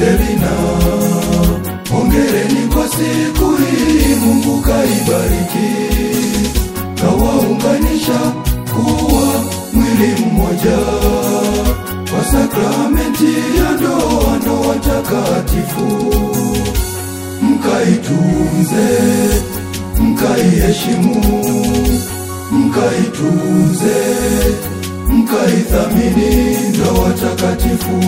Selina, hongereni kwa siku hii, Mungu kaibariki, kawaunganisha kuwa mwili mmoja kwa sakramenti ya ndoa, ndoa takatifu. Mkaitunze, mkaiheshimu, mkaitunze, mkaithamini ndoa takatifu.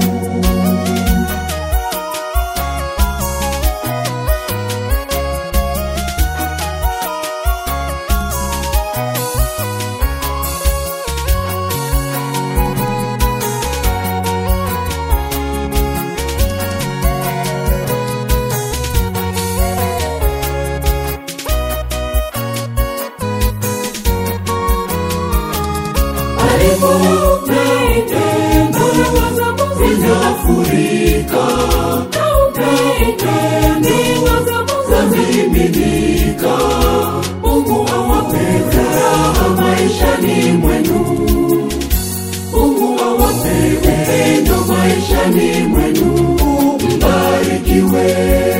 Zinafurika zamiminika, Mungu awape furaha maishani mwenu, Mungu awape upendo maishani mwenu, mbarikiwe.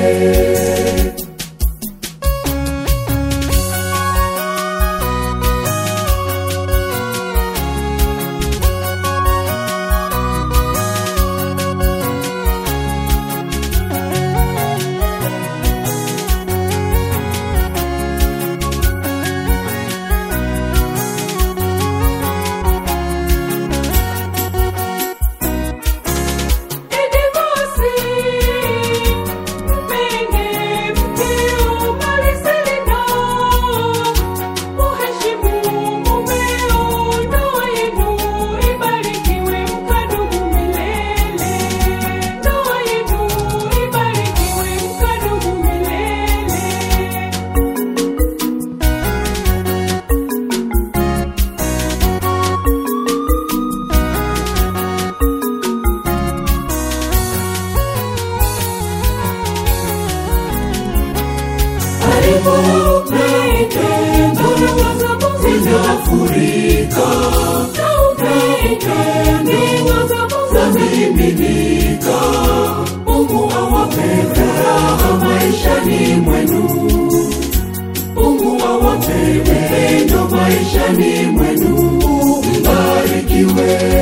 zinafurika zamiminika, Mungu awape furaha maishani mwenu, Mungu awape upendo maishani mwenu, mbarikiwe.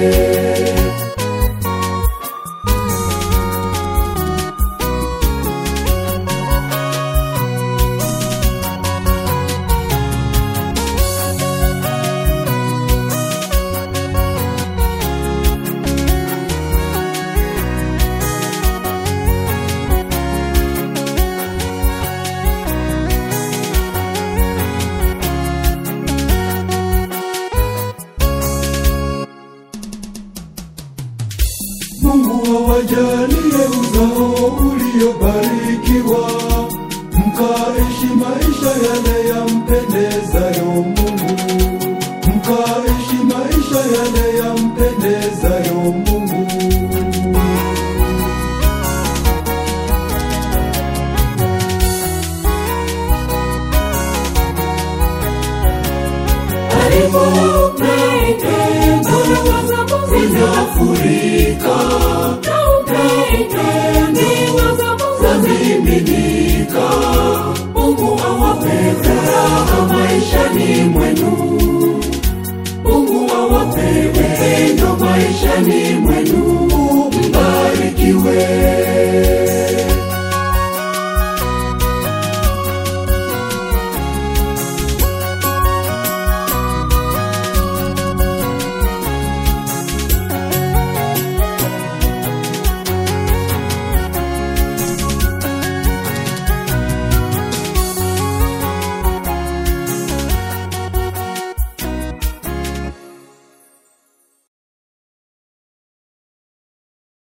Mungu awajalie uzao uliobarikiwa, mkaishi maisha yale yampendezayo Mungu, mkaishi maisha yale yampendezayo Mungu. zinafurika zamiminika, Mungu awape furaha maishani mwenu, Mungu awape upendo maishani mwenu.